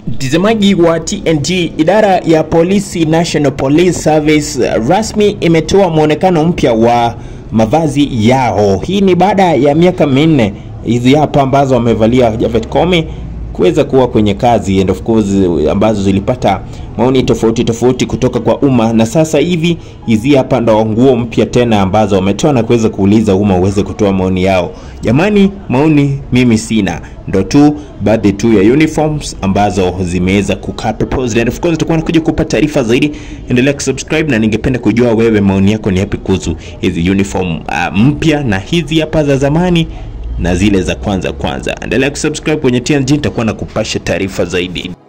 Mtazamaji wa TNG, idara ya polisi National Police Service rasmi imetoa mwonekano mpya wa mavazi yao. Hii ni baada ya miaka minne hizi hapa ambazo wamevalia Japhet Koome kuweza kuwa kwenye kazi and of course ambazo zilipata maoni tofauti tofauti kutoka kwa umma, na sasa hivi hizi hapa ndo nguo mpya tena ambazo wametoa na kuweza kuuliza umma uweze kutoa maoni yao. Jamani, maoni mimi sina, ndo tu baadhi tu ya uniforms ambazo zimeweza kukaa proposed, and of course tutakuwa nakuja kupa taarifa zaidi. Endelea kusubscribe na ningependa kujua wewe maoni yako ni yapi kuhusu hizi uniform uh, mpya na hizi hapa za zamani na zile za kwanza kwanza. Endelea kusubscribe kwenye TNG, nitakuwa na kupasha taarifa zaidi.